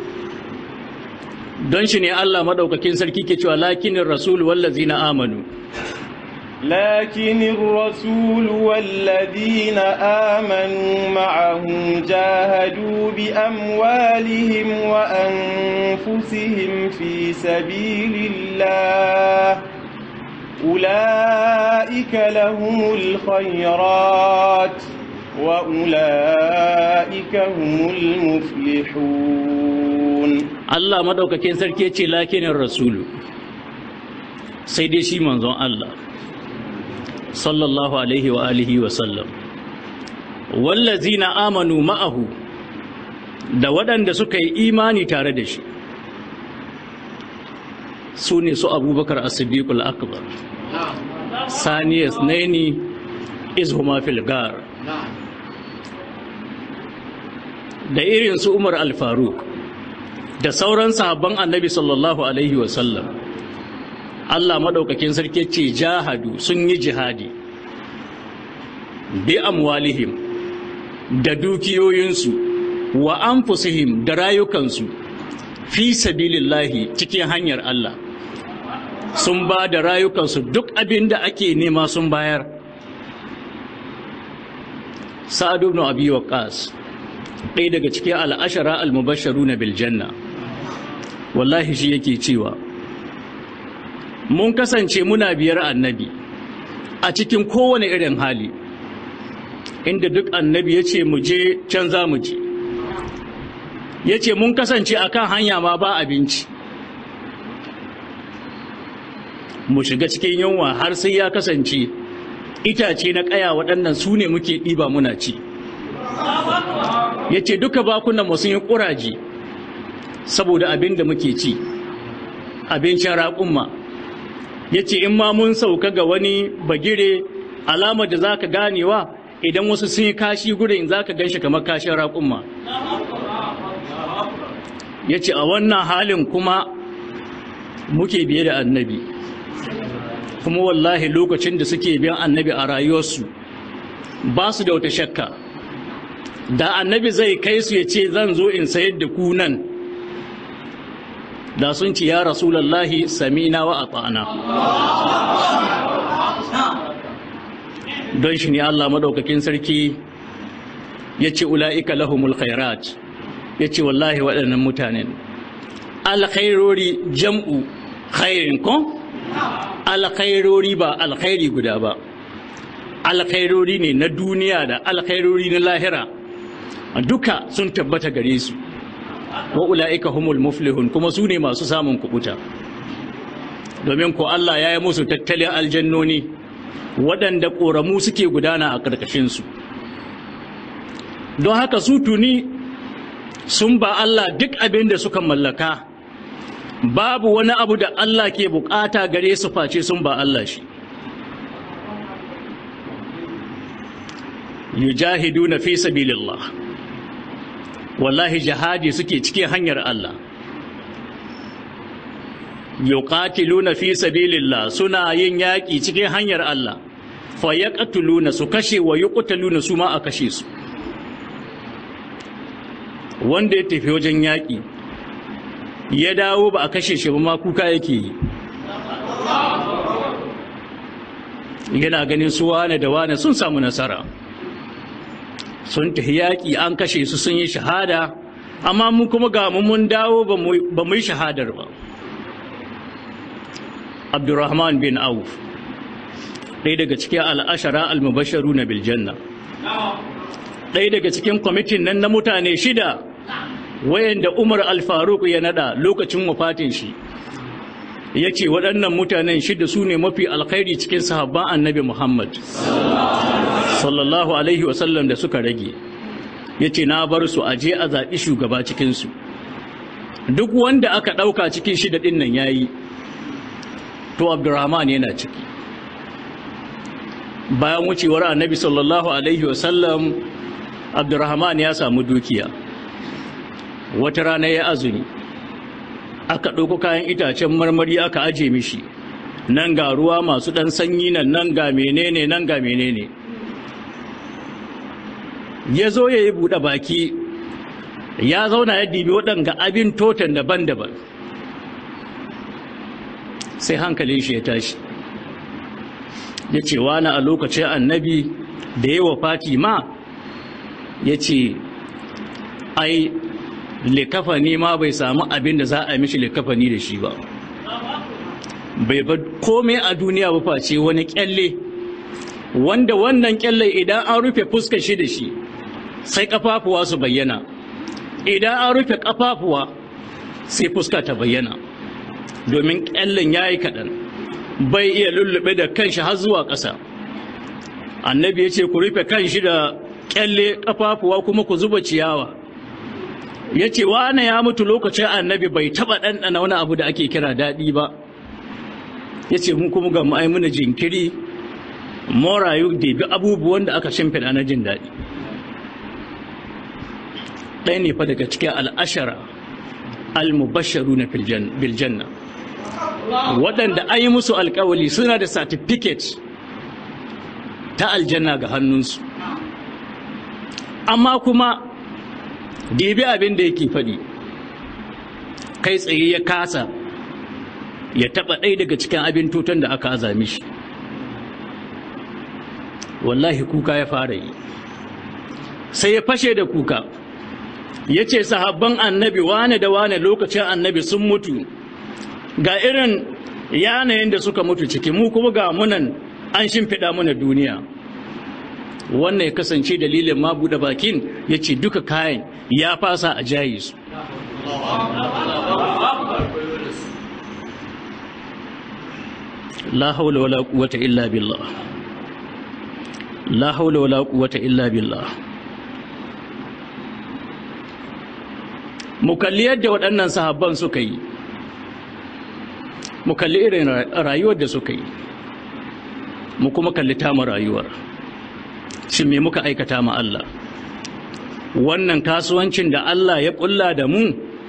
don shi ne Allah madaukakin sarki ke cewa lakinin rasul wallazina amanu لكن الرسول والذين آمنوا معه جاهدوا بأموالهم وأنفسهم في سبيل الله أولئك لهم الخيرات وأولئك هم المفلحون Allah madaukakin sarki ce lakinin rasulu sai dai shi manzon Allah sallallahu alaihi wa alihi wa sallam wallazina amanu ma'ahu da waɗanda suka yi imani tare da shi su ne su abubakar as-siddiqul akbar saniyas naini izhuma fil gar da irin su umar al-faruq da sauran sahabban annabi sallallahu alaihi wa sallam Allah maɗaukakin sarki ce jahadu sun yi jihadi bi amwalihim da dukiyoyinsu wa anfusihim da rayukansu fi sabilillahi cikin hanyar Allah sun ba da rayukansu duk abin da ake nema sun bayar sa'ad ibn abi waqqas ɗaya daga cikin al'ashara al-mubashsharuna bil janna wallahi shi yake cewa mun kasance muna biyar annabi a cikin kowane irin hali inda duk annabi ya ce mu je can za mu je ya ce mun kasance a kan hanya ma ba abinci mu shiga cikin yunwa har sai ya kasance itace na ƙaya waɗannan su ne muke ɗiba muna ci ya ce duka bakunan mu sun yi ƙuraji saboda abin da muke ci abincin raƙumma ya ce in ma mun sauka ga wani bagire alamar da za ka ganewa idan wasu sun yi kashi gurin za ka gan shi kamar kashin raƙumma ya ce a wannan halin kuma muke biye da annabi kuma wallahi lokacin da suke biyan annabi a rayuwarsu ba su da wata shakka da annabi zai kai su ya ce zan zo in sayar da ku nan da sun ci ya rasulallahi samina wa ata'ana don shi ne Allah maɗaukakin sarki ya ce ula'ika lahumul khairat ya ce wallahi waɗannan mutanen alkhairori jam'u khairin ko alkhairori ba alkhairi guda ba alkhairori ne na duniya da alkhairori na lahira duka sun tabbata gare su wa ula'ika humul muflihun kuma su ne masu samun kubuta domin ko Allah ya yi musu tattalin aljannoni waɗanda ƙoramu suke gudana a ƙarƙashinsu don haka su tuni sun ba Allah duk abin da suka mallaka babu wani abu da Allah ke bukata gare su face sun ba Allah shi yujahiduna fi sabilillah wallahi jihadi suke cikin hanyar Allah yuqatiluna fi sabilillah suna yin yaƙi cikin hanyar Allah fa yaqtuluna su kashe wa yuqtaluna su ma a kashe su wanda ya tafi wajen yaƙi ya dawo ba a kashe shi ba ma kuka yake yi yana ganin su wane da wane sun samu nasara sun tafi yaƙi an kashe su sun yi shahada amma mu kuma ga mu mun dawo ba mu yi shahadar ba abdurrahman bin auf ɗaya daga cikin al'ashara al-mubasharu na biljanna ɗaya daga cikin kwamitin nan na mutane shida wayanda umar al-faruk ya nada lokacin wafatin shi ya ce waɗannan mutanen shida su ne mafi alkhairi cikin sahabban annabi muhammad sallallahu alaihi wasallam da suka rage ya ce na bar su aje a zaɓi shugaba cikinsu duk wanda aka ɗauka cikin shida ɗin nan ya yi to abdurrahman yana ciki bayan wucewar annabi sallallahu alaihi wasallam abdurrahman ya samu dukiya wata rana ya azumi aka ɗauko kayan itacen marmari aka aje mishi nan ga ruwa masu ɗan sanyi nan nan ga menene nan ga menene ya zo ya yi buɗe baki ya zauna ya dibi waɗanga abin totan daban-daban sai hankalin shi ya tashi ya ce wani a lokacin annabi da yawa fati ma ya ce ai likafani ma bai samu abin da za a mishi likafani da shi ba bai ba komai a duniya ba face wani kyalle wanda wannan kyalle idan an rufe fuskar shi da shi sai kafafuwa su bayyana idan an rufe kafafuwa sai fuska ta bayyana domin kyallen ya yi kaɗan bai iya lullube da kanshi har zuwa ƙasa annabi ya ce ku rufe kanshi da kyalle kafafuwa kuma ku zuba ciyawa ya ce wane ya mutu lokacin annabi bai taɓa ɗanɗana wani abu da ake kira daɗi ba ya ce mun kuma ga ma'aimuna jinkiri morayu da bi abubuwan da aka shimfiɗa na jin daɗi ɗaya ne fa daga cikin al'ashara al-mubasharu na biljanna waɗanda an yi musu alkawali suna da certificate ta aljanna ga hannunsu amma kuma dibi abin da yake faɗi kai tsaye ya kasa ya taɓa ɗaya daga cikin abin tutan da aka azami shi wallahi kuka ya fara yi sai ya fashe da kuka ya ce sahabban annabi wane da wane lokacin annabi sun mutu ga irin yanayin da suka mutu ciki mu kuma ga munan an shimfiɗa mana duniya wannan ya kasance dalilin ma buɗe bakin ya ce duka kayan ya fasa a jayi su la haula wala quwwata illa billah la haula wala quwwata illa billah mu kalli yadda waɗannan sahabban suka yi mu kalli irin rayuwar da suka yi mu kuma kalli tamu rayuwar shin me muka aikata ma Allah wannan kasuwancin da Allah ya kulla da mu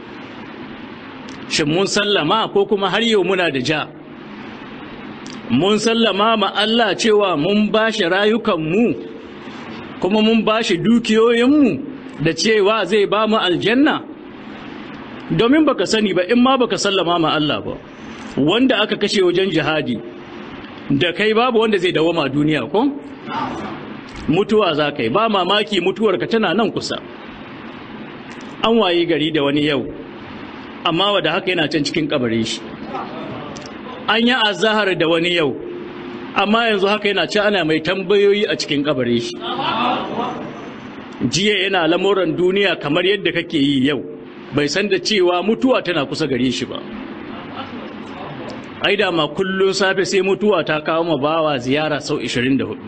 shin mun sallama ko kuma har yau muna da ja mun sallama ma Allah cewa mun bashi rayukanmu kuma mun bashi dukiyoyinmu da cewa zai ba mu aljanna domin baka sani ba in ma baka sallama ma Allah ba wanda aka kashe wajen jihadi da kai babu wanda zai dawoma duniya ko mutuwa za ka yi ba mamaki mutuwarka tana nan kusa an wayi gari da wani yau amma wadda haka yana can cikin kabarin shi an yi azahar da wani yau amma yanzu haka yana ci ana mai tambayoyi a cikin kabarin shi jiya yana lamuran duniya kamar yadda kake yi yau bai san da cewa mutuwa tana kusa gare shi ba ai da ma kullun safe sai mutuwa ta kawo ma bawa ziyara sau 24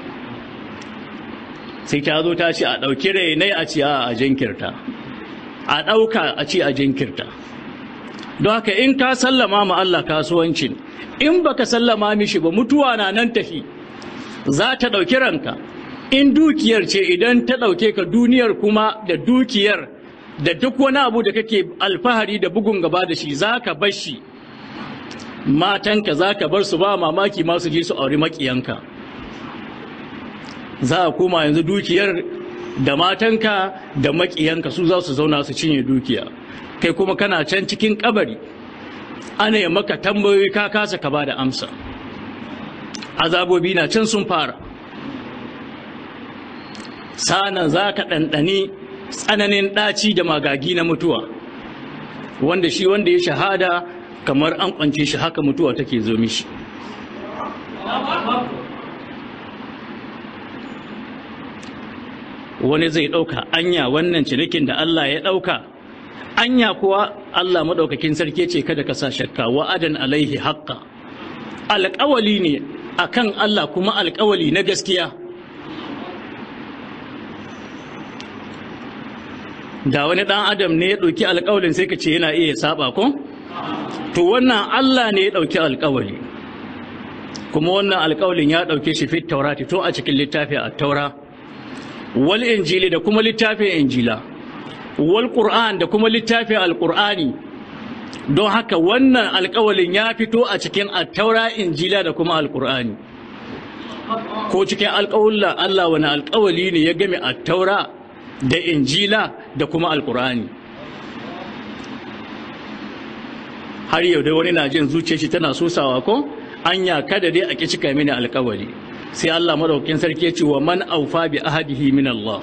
sai ta zo ta ce a ɗauki rainai a ce a jinkirta a ɗauka a ce a jinkirta don haka in ka sallama ma Allah kasuwancin in baka sallama mishi ba mutuwa na nan tafi za ta ɗauki ranka in dukiyar ce idan ta ɗauke ka duniyar kuma da dukiyar da duk wani abu da kake alfahari da bugun gaba da shi za ka bar shi matanka za ka bar su ba mamaki masu je su auri maƙiyanka za a koma yanzu dukiyar da matanka da maƙiyanka su za su zauna su cinye dukiya kai kuma kana can cikin kabari ana yi maka tambayoyi ka kasa ka ba da amsa azabobi na can sun fara sana za ka ɗanɗani tsananin ɗaci da magagi na mutuwa wanda shi wanda ya shahada kamar an kwance shi haka mutuwa take zo mishi wani zai ɗauka anya wannan cinikin da Allah ya ɗauka anya kuwa Allah maɗaukakin sarki ce kada ka sa shakka wa'adan alaihi haƙƙa alƙawali ne akan Allah kuma alƙawali na gaskiya da wani ɗan adam ne ya ɗauki alƙawalin sai ka ce yana iya saba ko to wannan Allah ne ya ɗauki alƙawali kuma wannan alƙawalin ya ɗauke shi fit taurati to a cikin littafin a taura wal injili da kuma littafin injila wal qur'an da kuma littafin alqur'ani don haka wannan alƙawalin ya fito a cikin attaura injila da kuma alqur'ani ko cikin alƙawulla Allah wani alƙawali ne ya game attaura da injila da kuma alqur'ani har yau dai wani na jin zuciyar shi tana sosawa ko anya kada dai a ki cika mini alƙawali sai Allah madaukakin sarki ya ce wa man aufa bi ahadihi min Allah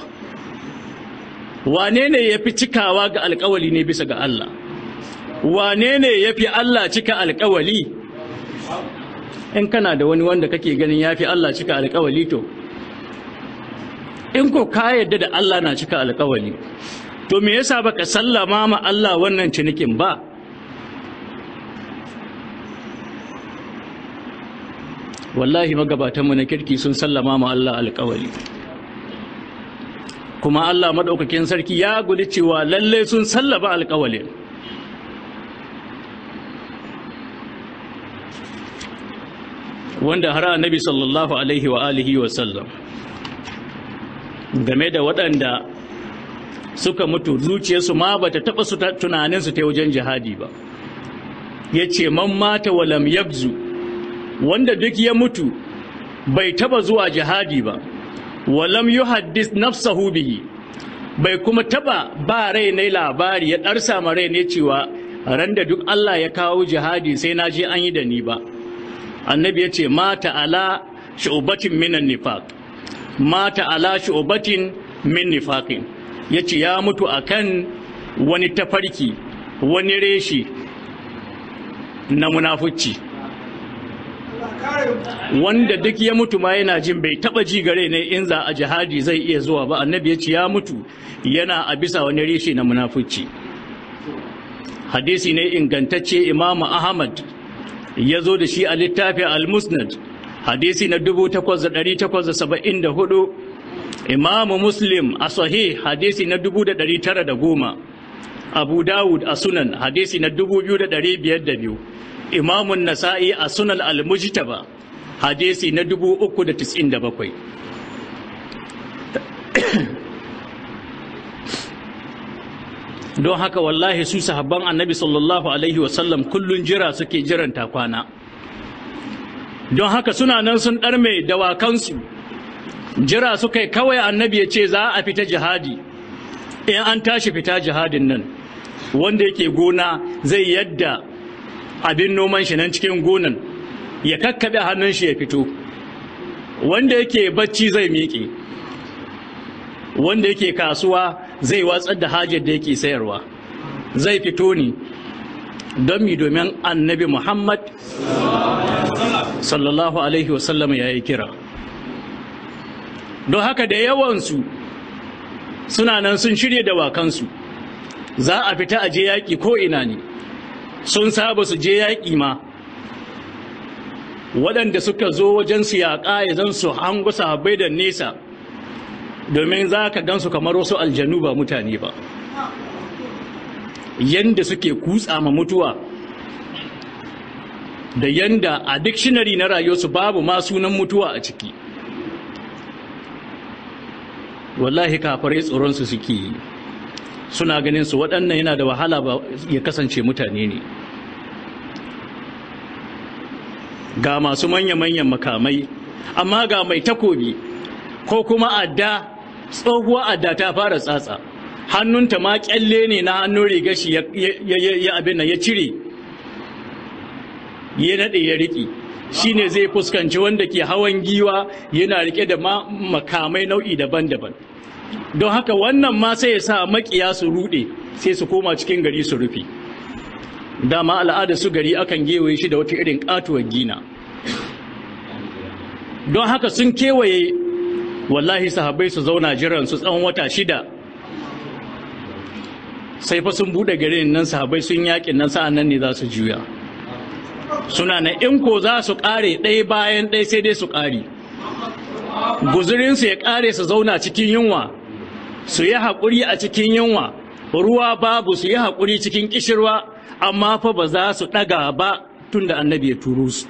wane ne yafi cikawa ga alƙawali ne bisa ga Allah wane ne yafi Allah cika alƙawali in kana da wani wanda kake ganin yafi Allah cika alƙawali to in ko ka yadda da Allah na cika alƙawali to me yasa baka sallama ma Allah wannan cinikin ba wallahi magabatanmu na kirki sun sallama ma Allah alƙawali kuma Allah maɗaukakin sarki ya gudu cewa lalle sun sallaba alƙawalin wanda har annabi sallallahu alaihi wa alihi wa sallam game da waɗanda suka mutu zuciyarsu ma bata taɓa su tunaninsu ta wajen jihadi ba ya ce man mata walam yabzu wanda duk ya mutu bai taba zuwa jihadi ba walam yuhaddis nafsahu bihi bai kuma taba ba rai ne labari ya darsa ma rai ne cewa ran da duk Allah ya kawo jihadi sai na je an yi da ni ba annabi ya ce mata ala shu'batin minan nifaq mata ala shu'batin min nifaqin yace ya mutu akan wani tafarki wani reshi na munafuci wanda duk ya mutu ma yana jin bai taba ji gare ne in za a jihadi zai iya zuwa ba annabi ya ce ya mutu yana a bisa wani reshe na munafuci hadisi ne ingantacce imamu ahmad ya zo da shi a littafin al-musnad hadisi na 8874 imamu muslim a sahih hadisi na 1910 abu dawud a sunan hadisi na 2502 imamun nasa'i a sunan al-mujtaba hadisi na 397 don haka wallahi su sahabban annabi sallallahu alaihi wasallam kullun jira suke jiran takwana don haka suna nan sun ɗarme dawakansu jira suka yi kawai annabi ya ce za a fita jihadi in an tashi fita jihadin nan wanda yake gona zai yadda abin noman shi nan cikin gonan ya kakkaɓe hannun shi ya fito wanda yake bacci zai miƙe wanda yake kasuwa zai watsar da hajar da yake sayarwa zai fito ne don mi domin annabi muhammad sallallahu alaihi wasallam ya yi kira don haka da yawansu suna nan sun shirya dawakansu za a fita a je yaƙi ko ina ne sun saba su je yaƙi ma waɗanda suka zo wajen su yaƙa ya zan su hango sahabbai da nesa domin za ka gansu kamar wasu aljanu ba mutane ba yanda suke kutsa ma mutuwa da yanda a dictionary na rayuwarsu babu ma sunan mutuwa a ciki wallahi kafarai tsoronsu suke yi suna ganin su waɗannan yana da wahala ba ya kasance mutane ne ga masu manya-manyan makamai amma ga mai takobi ko kuma adda tsohuwa adda ta fara tsatsa hannunta ma kyalle ne na hannun riga shi ya abin nan ya cire ya naɗe ya riƙe shine zai fuskanci wanda ke hawan giwa yana rike da makamai nau'i daban-daban don haka wannan ma sai ya sa makiya su rude sai su koma cikin gari su rufe dama al'ada su gari akan gewaye shi da wata irin katuwar gina don haka sun kewaye wallahi sahabbai su zauna jiran su tsawon wata shida sai fa sun bude garin nan sahabbai sun yakin nan sa'an nan ne za su juya suna na in ko za su kare ɗaya bayan ɗaya sai dai su kare guzurinsu ya kare su zauna cikin yunwa su yi haƙuri a cikin yunwa ruwa babu su yi haƙuri cikin ƙishirwa amma fa ba za su ɗaga ba tun da annabi ya turo su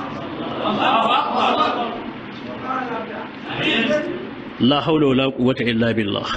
la haula wala quwwata illa billah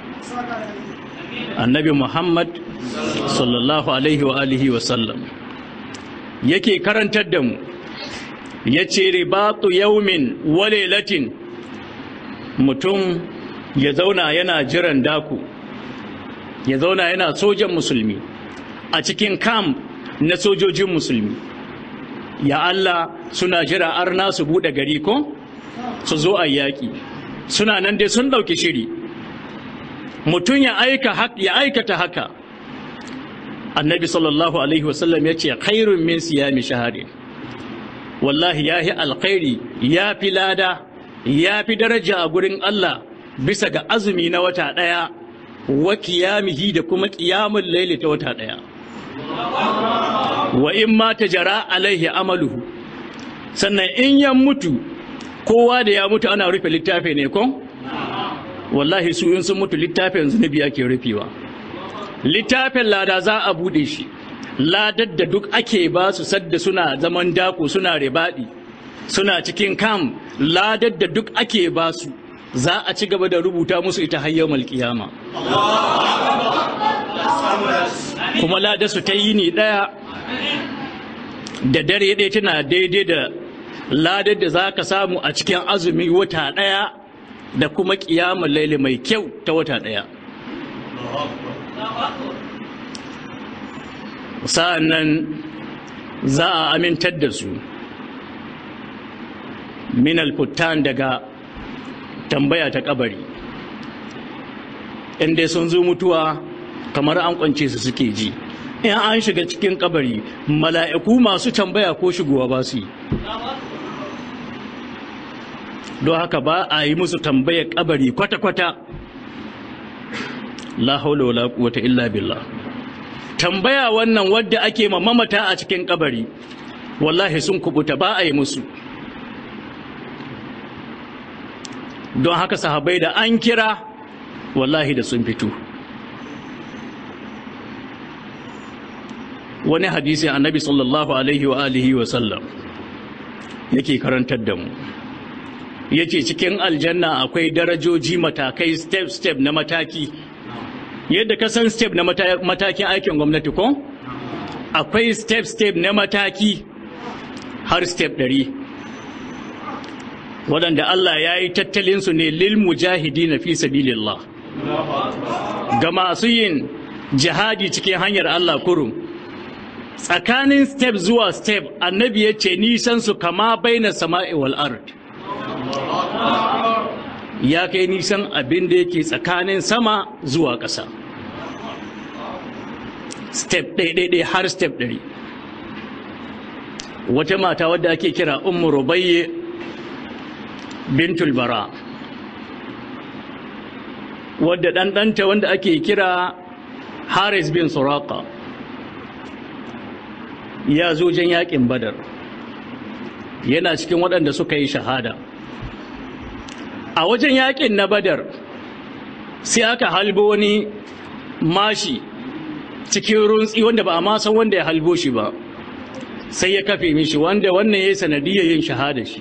annabi muhammad sallallahu alaihi wa alihi wa sallam yake karantar da mu yace ribatu yaumin wa lailatin mutum ya zauna yana jiran daku ya zauna yana sojan musulmi a cikin kam na sojojin musulmi ya Allah suna jira arna su buɗe gari ko su zo a yaƙi suna nan dai sun ɗauki shiri mutum ya aikata haka annabi sallallahu alaihi wasallam ya ce khairun min siyami shahari wallahi ya yi alkhairi ya fi lada ya fi daraja a gurin Allah bisa ga azumi na wata ɗaya wa kiyamihi da kuma kiyamun laili ta wata ɗaya wa in ma ta jara alaihi amaluhu sannan in ya mutu kowa da ya mutu ana rufe littafi ne ko wallahi su in sun mutu littafin zunubi ake rufewa littafin lada za a bude shi ladar da duk ake ba su sadda suna zaman dako suna ribaɗi suna cikin kam ladar da duk ake ba su za a ci gaba da rubuta musu ita hayyar malkiyama kuma ladar su ta yi ni ɗaya da dare ɗaya tana daidai da ladar da za ka samu a cikin azumi wata ɗaya da kuma ƙiyamar laili mai kyau ta wata ɗaya sa'an nan za a amintar da su minal futtan daga tambaya ta kabari inda sun zo mutuwa kamar an kwance su suke ji in an shiga cikin kabari mala'iku masu tambaya ko shigowa ba su yi don haka ba a yi musu tambaya kabari kwata-kwata la haula wala quwwata illa billah tambaya wannan wadda ake ma mamata a cikin kabari wallahi sun kubuta ba a yi musu don haka sahabai da an kira wallahi da sun fito wani hadisi annabi sallallahu alaihi wa alihi wa sallam yake karantar da mu yace cikin aljanna akwai darajoji matakai step step na mataki yadda ka san step na matakin aikin gwamnati ko akwai step step na mataki har step ɗari waɗanda Allah ya yi tattalinsu ne lil mujahidi na fi sabilillah ga masu yin jihadi cikin hanyar Allah kurum tsakanin step zuwa step annabi ya ce nisan su kama baina sama'i wal ard ya kai nisan abin da yake tsakanin sama zuwa ƙasa step ɗaiɗaiɗai har step ɗari wata mata wadda ake kira ummu rubayye bintul bara wadda ɗanɗanta wanda ake kira haris bin suraka ya zo jan yaƙin badar yana cikin waɗanda suka yi shahada a wajen yaƙin na badar sai aka halbo wani mashi cikin runtsi wanda ba a ma san wanda ya halbo shi ba sai ya kafe mishi wanda wannan ya yi sanadiyar yin shahada shi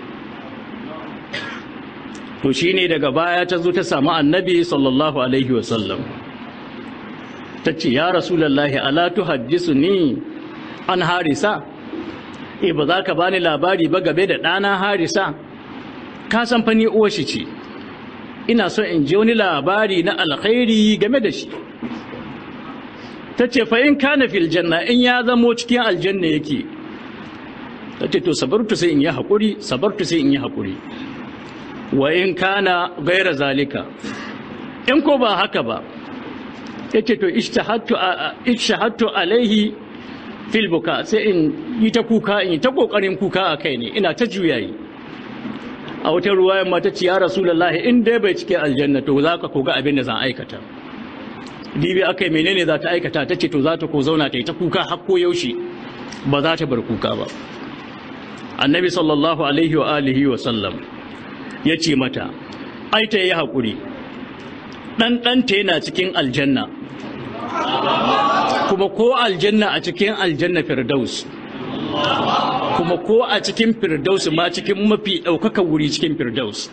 to shi ne daga baya ta zo ta samu annabi sallallahu alaihi wasallam ta ce ya rasulallahi ala tuhaddisu ni an harisa e ba za ka bani labari ba game da ɗana harisa ka san fa ni uwar shi ce ina so in je wani labari na alkhairi game da shi ta ce fa in kana fil janna in ya zamo cikin aljanna yake ta ce to sabartu sai in yi haƙuri sabartu sai in yi haƙuri wa in kana gaira zalika in ko ba haka ba ya ce to ishtahattu alaihi fil buka sai in yi ta kuka in yi ta ƙoƙarin kuka a kai ne ina ta juyayi a wata ruwayan mata ce ya rasulullahi in dai bai cike aljanna to za ka koga abin da zan aikata dibi aka yi menene za ta aikata ta ce to za ta ko zauna ta yi ta kuka har ko yaushe ba za ta bar kuka ba annabi sallallahu alaihi wa alihi wa sallam ya ce mata ai ta yi haƙuri ɗan ɗanta yana cikin aljanna kuma ko aljanna a cikin aljanna firdaus kuma ko a cikin firdaus ma cikin mafi ɗaukaka wuri cikin firdaus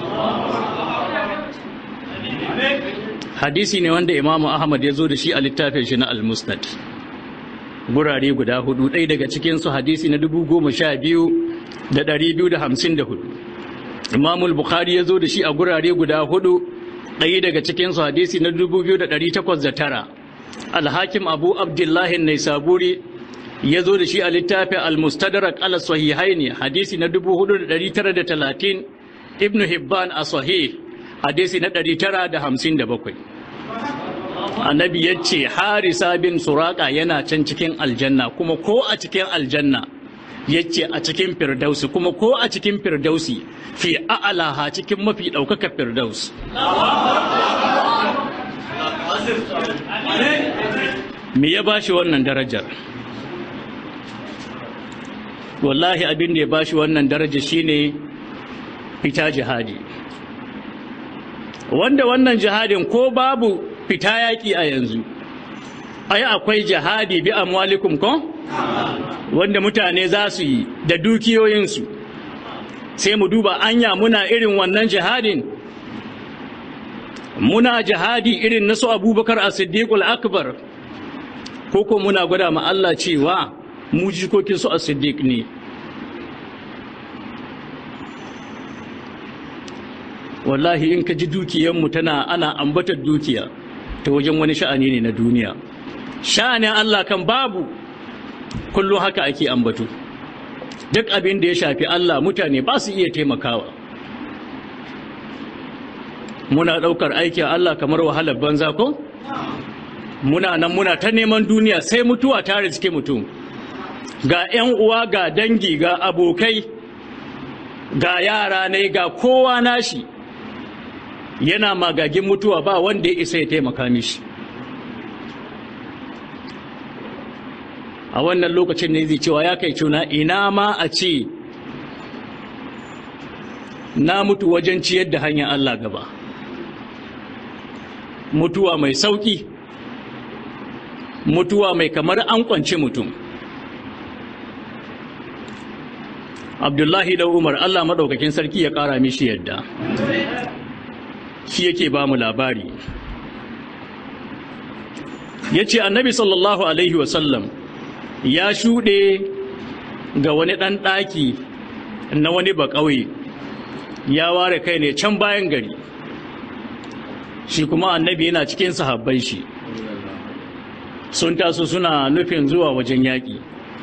hadisi ne wanda imamu ahmad ya zo da shi a littafin shi na al-musnad gurare guda hudu ɗaya daga cikinsu hadisi na dubu goma sha biyu da ɗari biyu da hamsin da hudu imamul bukhari ya zo da shi a gurare guda hudu ɗaya daga cikinsu hadisi na dubu biyu da ɗari takwas da tara alhakim abu abdullahi naisaburi ya zo da shi a littafin al-mustadrak ala sahihaini hadisi na dubu hudu da ɗari tara da talatin ibn hibban a sahih hadisi na ɗari tara da hamsin da bakwai annabi ya ce harisa bin suraka yana can cikin aljanna kuma ko a cikin aljanna ya ce a cikin firdausi kuma ko a cikin firdausi fi a'alaha cikin mafi ɗaukaka firdaus me ya bashi wannan darajar wallahi abin da ya bashi wannan daraja shine fita jihadi wanda wannan jihadin ko babu fita yaƙi a yanzu ai akwai jihadi bi amwalikum ko wanda mutane za su yi da dukiyoyinsu sai mu duba anya muna irin wannan jihadin muna jihadi irin na su abubakar a siddiqul akbar ko ko muna gwada ma Allah cewa mu jikokin su a siddiq ne wallahi in ka ji dukiyanmu tana ana ambatar dukiya ta wajen wani sha'ani ne na duniya sha'anin Allah kan babu kullum haka ake ambato duk abin da ya shafi Allah mutane ba su iya taimakawa muna ɗaukar aikin Allah kamar wahalar banza ko muna nan muna ta neman duniya sai mutuwa ta riske mutum ga 'yan uwa ga dangi ga abokai ga yara ne ga kowa nashi yana magagin mutuwa ba wanda ya isa ya taimaka mishi a wannan lokacin ne zai cewa ya kai cuna ina ma a ce na mutu wajen ciyar da hanyar Allah gaba mutuwa mai sauki mutuwa mai kamar an kwance mutum abdullahi da umar Allah maɗaukakin sarki ya ƙara mishi yadda shi yake ba mu labari ya ce annabi sallallahu alaihi wasallam ya shuɗe ga wani ɗan ɗaki na wani baƙauye ya ware kai ne can bayan gari shi kuma annabi yana cikin sahabban shi sun taso suna nufin zuwa wajen yaƙi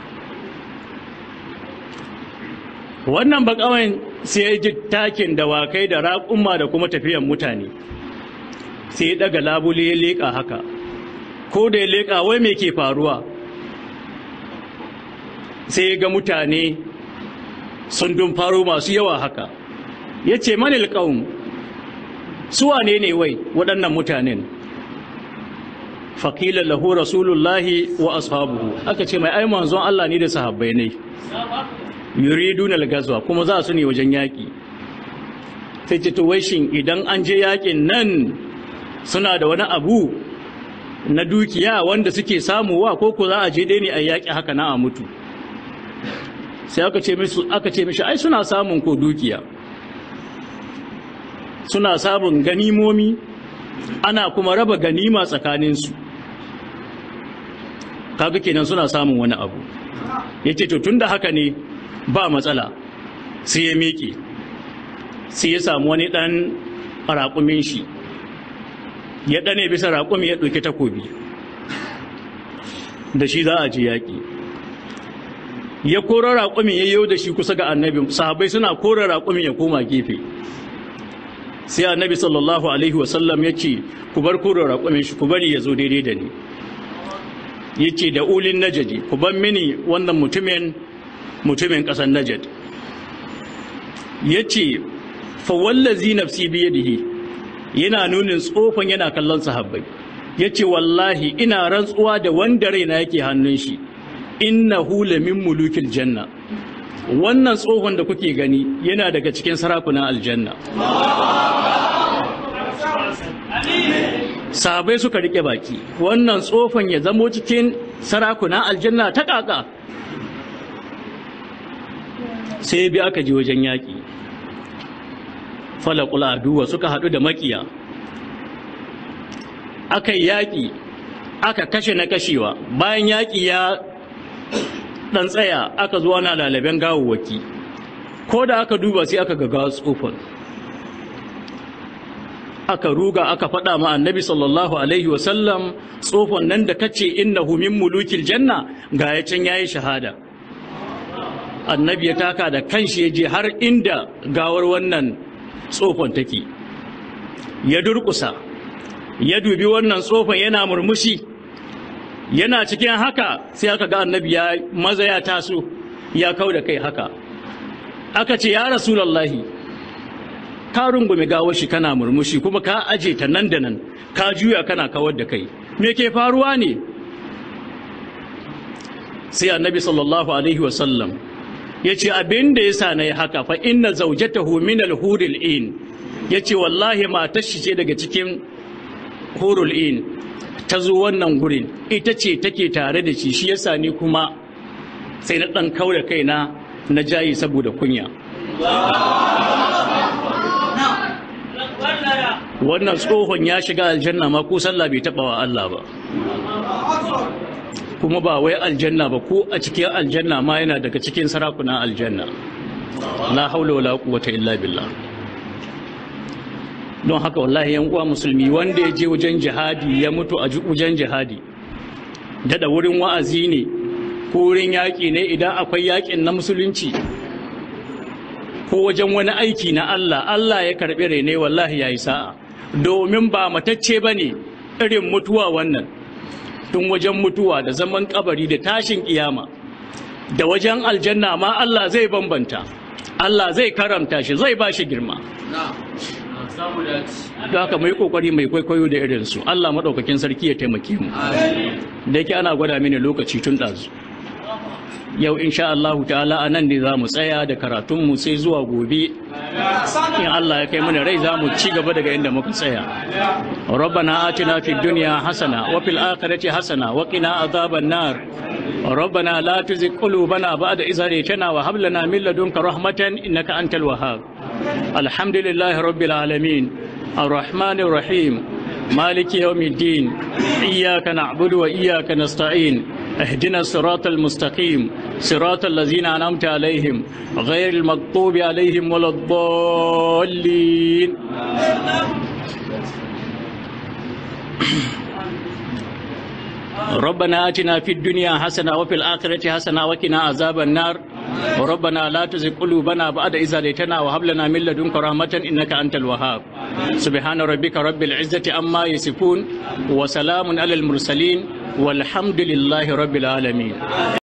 wannan bakawan sai ya ji takin dawakai da raƙumma da kuma tafiyan mutane sai ya daga labule ya leƙa haka ko da ya leƙa wai me ke faruwa sai ya ga mutane sun dun faro masu yawa haka ya ce manil ƙaun suwane ne wai waɗannan mutanen faƙilar lahu rasulullahi wa ashabuhu aka ce mai ai manzon Allah ne da sahabbai ne yuridun al-gazwa kuma za su ne wajen yaƙi sai ce to wai shin idan an je yaƙin nan suna da wani abu na dukiya wanda suke samuwa ko ko za a je dai ne a yaƙi haka na a mutu sai aka ce mishi aka ce mishi ai suna samun ko dukiya suna samun ganimomi ana kuma raba ganima tsakaninsu kaga kenan suna samun wani abu yace to tunda haka ne ba matsala sai ya miƙe sai ya samu wani ɗan raƙumin shi ya ɗane bisa raƙumi ya ɗauki takobi da shi za a ji yaƙi ya kora raƙumin ya yau da shi kusa ga annabi sahabai suna kora raƙumin ya koma gefe sai annabi sallallahu alaihi wasallam ya ce ku bar kora raƙumin shi ku bari ya zo daidai da ni ya ce da ulin najadi ku ban mini wannan mutumin mutumin ƙasar najad ya ce fawallazi nafsi biyadihi yana nunin tsofan yana kallon sahabbai ya ce wallahi ina rantsuwa da wanda raina yake hannun shi innahu lamin mulukil janna wannan tsohon da kuke gani yana daga cikin sarakunan aljanna sahabai suka rike baki wannan tsofan ya zamo cikin sarakunan aljanna ta kaka sai bi aka ji wajen yaƙi falakul aduwa suka haɗu da makiya aka yi yaƙi aka kashe na kashewa bayan yaƙi ya ɗan tsaya aka zuwa na lalaben gawawwaki ko da aka duba sai aka gaga tsofan aka ruga aka faɗa ma annabi sallallahu alaihi wasallam tsofan nan da kace innahu min mulukil janna ga ya can yayi shahada annabi ya taka da kanshi ya je har inda gawar wannan tsofan take ya durkusa ya dubi wannan tsofan yana murmushi yana cikin haka sai aka ga annabi ya maza ya taso ya kau da kai haka aka ce ya rasulallahi ka rungume gawar shi kana murmushi kuma ka aje ta nan da nan ka juya kana kawar da kai me ke faruwa ne sai annabi sallallahu alaihi wasallam ya ce abin da ya sa na yi haka fa inna zaujatahu min al-huril in ya ce wallahi matar shi ce daga cikin hurul in ta zo wannan gurin ita ce take tare da shi shi yasa ni kuma sai na ɗan kaura kaina na jayi saboda kunya wannan tsohon ya shiga aljanna ma ko sallah bai taɓa wa Allah ba kuma ba wai aljanna ba ko a cikin aljanna ma yana daga cikin sarakunan aljanna la haula wala quwwata illa billah don haka wallahi yan uwa musulmi wanda ya je wajen jihadi ya mutu a wajen jihadi dada wurin wa'azi ne ko wurin yaƙi ne idan akwai yaƙin na musulunci ko wajen wani aiki na Allah Allah ya karɓi rene wallahi yayi sa'a domin ba matacce bane irin mutuwa wannan tun wajen mutuwa da zaman kabari da tashin kiyama da wajen aljanna ma Allah zai bambanta Allah zai karamta shi zai ba shi girma da haka mai kokari mai kwaikwayo da irinsu Allah maɗaukakin sarki ya taimake mu da yake ana gwada mini lokaci tun ɗazu yau insha Allah ta'ala a nan ne za mu tsaya da karatunmu sai zuwa gobe in Allah ya kai mana rai za mu ci gaba daga inda muka tsaya rabbana atina fid dunya hasana wa fil akhirati hasana wa qina adhaban nar ربنا لا تزغ قلوبنا بعد إذ هديتنا وهب لنا من لدنك رحمة إنك أنت الوهاب الحمد لله رب العالمين الرحمن الرحيم مالك يوم الدين إياك نعبد وإياك نستعين اهدنا الصراط المستقيم صراط الذين أنعمت عليهم غير المغضوب عليهم ولا الضالين ربنا آتنا في الدنيا حسنة وفي الآخرة حسنة وقنا عذاب النار ربنا لا تزغ قلوبنا بعد إذ هديتنا وهب لنا من لدنك رحمة إنك أنت الوهاب سبحان ربك رب العزة عما يصفون وسلام على المرسلين والحمد لله رب العالمين